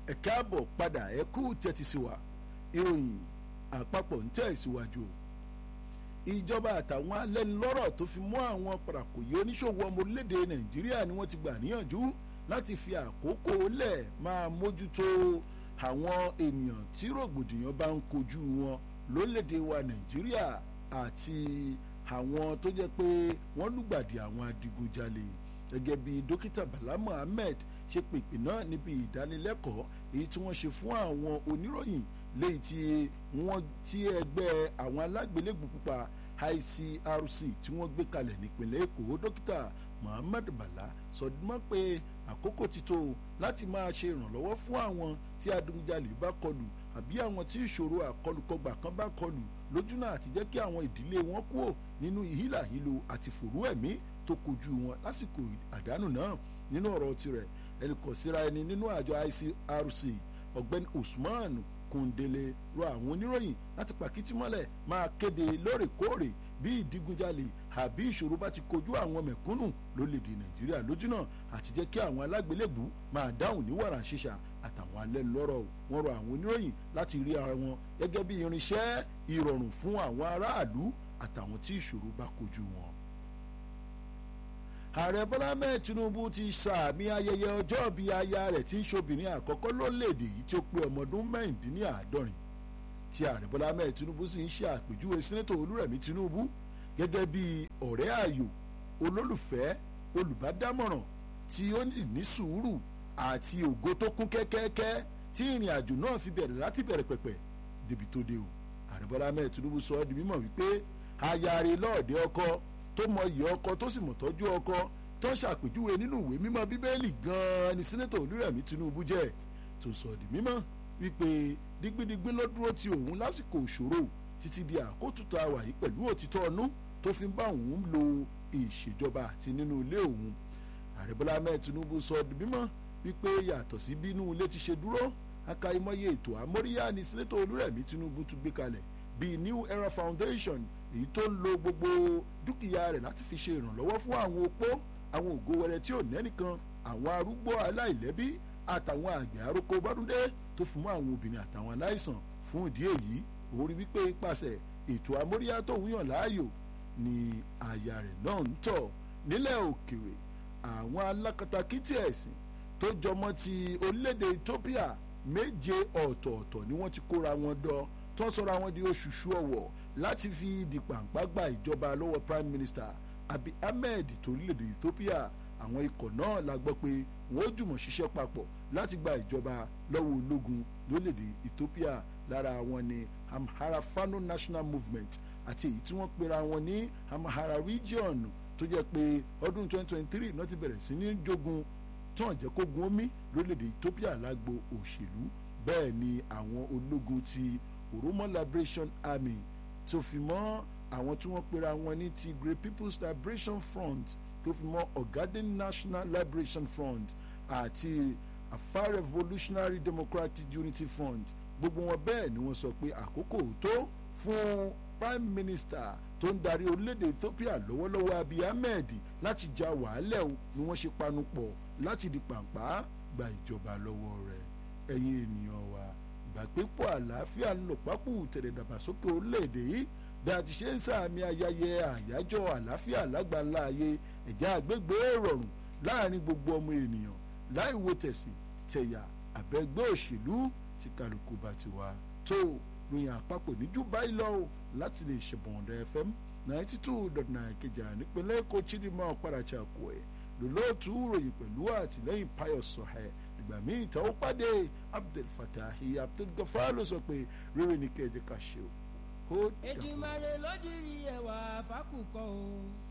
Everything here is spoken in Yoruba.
ẹ káàbọ̀ padà ẹ kú tẹ́tí sí wa ìròyìn àpapọ̀ ń tẹ̀ síwájú ìjọba àtàwọn alẹ́nulọ́rọ̀ tó fi mọ́ àwọn parakòyé oníṣòwò ọmọ orílẹ̀-èdè nàìjíríà ni wọ́n ti gbà níyànjú láti fi àkókò lẹ̀ máa mójútó àwọn ènìyàn tí rògbòdìyàn bá ń kojú wọn lórílẹ̀-èdè wa nàìjíríà àti àwọn tó jẹ́ pé wọ́n lùgbàdì àwọn adigunjalè gẹ́gẹ́ bí dókítà bala mohammed ṣe pèpè náà níbi ìdánilẹ́kọ̀ọ́ èyí tí wọ́n ṣe fún àwọn oníròyìn léyìí tí wọ́n tí ẹgbẹ́ àwọn alágbélébù pupa ICRC tí wọ́n gbé kalẹ̀ nípìnlẹ̀ èkó dókítà mohammed bala sọdúnmọ́ pé àkókò ti tó láti máa ṣe ìrànlọ́wọ́ fún àwọn tí adigunjalè bá kọlù àbí àwọn tí ìṣòro àkọlùkọgbà kan bá kọlù lójúnà àti jẹ́ kí àwọn ìdílé wọn kúrò nínú ìhílàhílo àti fòrú ẹ̀mí tó kojú wọn lásìkò àdánù náà nínú ọ̀rọ̀ tirẹ̀ ẹnì kò síra ẹni nínú àjọ ICRC ọ̀gbẹ́ni Usman Kundele rọ àwọn oníròyìn láti pàkìtì mọ́lẹ̀ máa kéde lóòrèkóòrè bí ìdígunjalè àbí ìṣòro bá ti kojú àwọn mẹ̀kúnnù lórílẹ̀‐èdè Nàìjíríà lójúnà àti jẹ́ kí àwọn alágbélébù máa dáhùn ní wàrà ṣíṣà àtàwọn alẹ́nulọ́rọ̀ wọn rọ àwọn oníròyìn láti rí ara wọn gẹ́gẹ́ bí irinṣẹ́ ìrọ̀rùn fún àwọn aráàlú àtàwọn tí ìṣòro bá kojú wọn ààrẹ bọ́lá mẹ́ẹ̀ tinubu ti sàmì ayẹyẹ ọjọ́ bí aya rẹ̀ tí ń ṣobìnrin àkọ́kọ́ lórílẹ̀‐èdè yìí tí ó pé ọmọ ọdún mẹ́rìndínláàádọ́rin tí ààrẹ bọ́lá mẹ́ẹ̀ tinubu sì ń ṣe àpèjúwe sẹ́nẹ́tọ̀ olúrẹ̀mí tinubu gẹ́gẹ́ bí ọ̀rẹ́ ààyò olólùfẹ́ olùbádámọ̀ràn tí ó ní sùúrù àti ògo tó kún kẹ́kẹ́kẹ́ tí ìrìn àjò náà fi bẹ̀rẹ̀ láti bẹ̀rẹ̀ pẹ̀pẹ̀ débi tó dé o ààrẹ bọ́lá mẹ́ẹ̀ tinubu sọ ọ́ di mímọ̀ wípé aya rẹ̀ lọ́ọ̀dẹ ọkọ tó mọ iyì ọkọ tó sì mọ̀ tọ́jú ọkọ tó ṣàpèjúwe nínú ìwé mímọ́ bíbélì gan-an ni sẹ́nẹ́tọ̀ olúrẹ̀mí tinubu jẹ́ tó sọ di mímọ́ wípé dígbídígbí ló dúró ti òun lásìkò ìṣòro títí di àkótútù àwà yìí pẹ̀lú òtítọ́ ọnú tó fi ń bá òun lo ìṣèjọba àti nínú ilé òun ààrẹ bọ́lá ahmed tinubu sọ di mímọ́ wípé yàtọ̀ sí bínú ilé ti ṣe dúró akáyímọ́yé ètò àmóríyá ni sẹ́nẹ́tọ̀ olúrẹ̀mí tinubu tún gbé kalẹ̀ bíi new era foundation èyí tó ń lo gbogbo dúkìá rẹ̀ láti fi ṣe ìrànlọ́wọ́ fún àwọn opó àwọn ògo wẹrẹ tí ò nẹ́nìkan àwọn arúgbó aláìlẹ́bí àtàwọn àgbẹ̀ aróko bọ́dúndé tó fún mọ́ àwọn obìnrin àtàwọn aláìsàn fún ìdí èyí ó rí wípé ipasẹ̀ ètò amóríyá tó ń yàn láàyò ni àyà rẹ̀ náà ń tọ̀ nílẹ̀ òkèèrè àwọn alákatakítí ẹ̀sìn tó jọmọ́ ti orílẹ̀-èdè Ethiopia méje ọ̀tọ̀ọ̀tọ̀ ni wọ́n ti kóra wọn dọ́ tó ń sọra wọn di oṣooṣù ọ̀wọ̀ láti fi di pàǹpá gba ìjọba lọ́wọ́ prime minister Abiy Ahmed torílẹ̀-èdè Ethiopia àwọn ikọ̀ náà la gbọ́ pé wọ́n ó jùmọ̀ ṣiṣẹ́ papọ̀ láti gba ìjọba lọ́wọ́ ológun lórílẹ̀-èdè Ethiopia lára wọn ni Amhara Fano National Movement àti èyí tí wọ́n pera wọn ní Amhara Region tó jẹ́ pé ọdún 2023 náà ti bẹ̀rẹ̀ sí ní jogun tán jẹ́ kó gun omi lórílẹ̀-èdè Ethiopia lágbo òṣèlú bẹ́ẹ̀ ni àwọn ológun ti Oromo Liberation Army tó fi mọ́ àwọn tí wọ́n pera wọn ní Tigray People's Liberation Front tó fi mọ́ Ogaden National Liberation Front àti Afar Revolutionary Democratic Unity Front gbogbo wọn bẹ́ẹ̀ ni wọ́n sọ pé àkókò tó fún Prime Minister tó ń darí orílẹ̀-èdè Ethiopia lọ́wọ́lọ́wọ́ Abiy Ahmed láti ja wàhálẹ̀ o ni wọ́n ṣe panu pọ̀ láti di pàǹpá gba ìjọba lọ́wọ́ rẹ̀ ẹ̀yin ènìyàn wa ìgbàgbépọ̀ àlàáfíà ń lò pápú tẹ̀lé dàgbàsókè orílẹ̀-èdè yìí bí a ti ṣe ń sàmì ayẹyẹ àyájọ́ àlàáfíà lágbàlá ayé ẹ̀já àgbègbè rọrùn láàrin gbogbo ọmọ ènìyàn láì wo tẹ̀sìn tẹ̀yà àbẹ̀gbẹ́ òṣèlú tí kálukú bá ti wá tó ròyìn àpapọ̀ níjú báyìí lọ láti lè ṣèbọ̀ǹdà FM ninety two dot nine kejì nípínlẹ̀ Èkó chidinma ọ̀páracha kò ẹ̀ lòlóòtú ròyìn pẹ̀lú àtìlẹ́yìn Pius Sọ̀hẹ́ ìgbà míì tá ó pàdé Abdul Fatahi Abdul Gafar ló sọ pé rere ní kẹjẹ ká ṣe o. Èdùmàrè ló dirí ẹwà fákùkọ o.